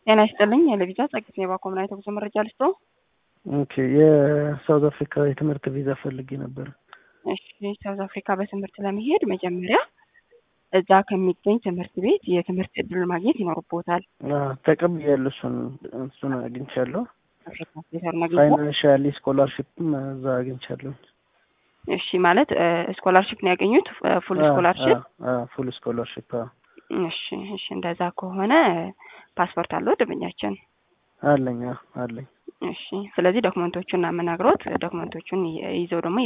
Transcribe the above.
ጤና ይስጥልኝ የለቪዛ ጸግት የባ ኮምናይት ጉዞ መረጃ ልስጦ። ኦኬ የሳውዝ አፍሪካ የትምህርት ቪዛ ፈልጌ ነበር። እሺ ሳውዝ አፍሪካ በትምህርት ለመሄድ መጀመሪያ እዛ ከሚገኝ ትምህርት ቤት የትምህርት እድል ማግኘት ይኖርቦታል። ተቀብያለሁ። እሱን እሱን አግኝቻለሁ። ፕሮፌሰር ነግኝ ፋይናንሻሊ ስኮላርሽፕም እዛ አግኝቻለሁ። እሺ ማለት ስኮላርሽፕ ነው ያገኙት? ፉል ስኮላርሽፕ ፉል ስኮላርሽፕ። እሺ እሺ፣ እንደዛ ከሆነ ፓስፖርት አለው ደንበኛችን? አለኝ አለኝ። እሺ፣ ስለዚህ ዶክመንቶቹን እናመናግሮት ዶክመንቶቹን ይዘው ደግሞ